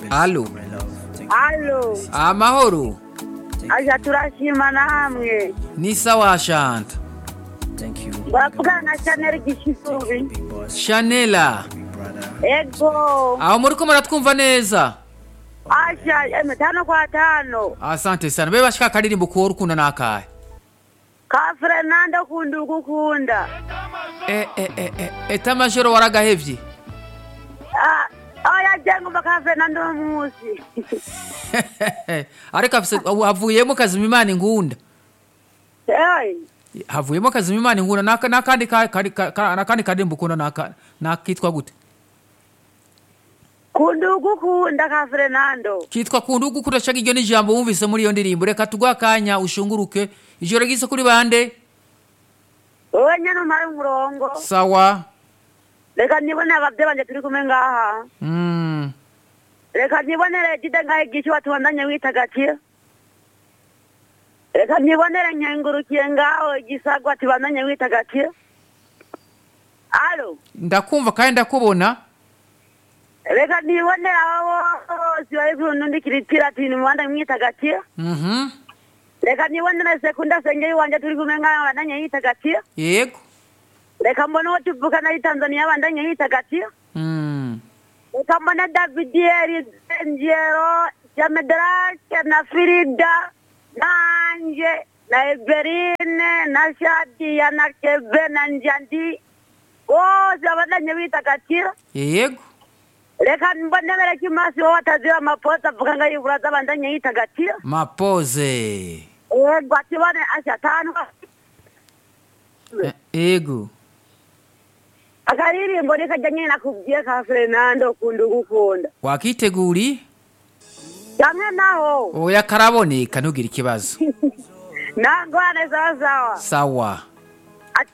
alo alo amahoro aja turashima namwe ni sawa shanta baravugana na chanel gishisubi shanela ego aho muriko muratwumva neza asha eme tano kwa tano asante sana be bashika akaririmbo kuwo rukunda nakahe ka fernando kunda ugukunda Eh, eh, eh, eh, eta majoro waragahevye Ah, oya jengumva ka fernando musi ariko afise ubu havuyemo kazima imana ingunda Hey, havuyemo kazima imana ingunda naka- nakandi ka- kari- ka- ka- nakandi karirimbo ukunda naka- nakitwa gute kunda ugukunda ka fernando kitwa kunda ugukunda shaka iryo n'ijambo wumvise muri iyo ndirimbo reka tuguhe akanya ushunguruke ijoro ryiza kuri bande wowe nyene umare umurongo sawa reka nibone abavye banje turi kumwe ngaha mm. reka nibonere jide ngahe gishi watubandanye witagatiye reka nibonere nkengurukiye ngaho igisagwa tubandanye witagatiye alo ndakumva kandi ndakubona reka nibonere abo bose bari kunundikira ati nimubandanye mwitagatiye Mhm. reka nibonere sekunda sengeri wanje turi kumwe ngaho bandanye yitagatiye yego reka mbone uwo tuvukana ari tanzaniya bandanye yitagatiye Mm. reka mbone davidieri ngero jamedrake na firida nanje na eberine na shadiya na kebe na njandi bose abandanye bitagatiye yego reka mbone bereka imasi wowe atazira amaposa avuga ngo ayiburaza abandanye yitagatiye mapoze yego atibone ashatanu Eh, yego akaririmbo nikajya nyine nakubwiye ka fernando ukunda ugukunda wakiteguri kamwe naho oya karaboneka ntugire ikibazo nangwane sawasawa sawa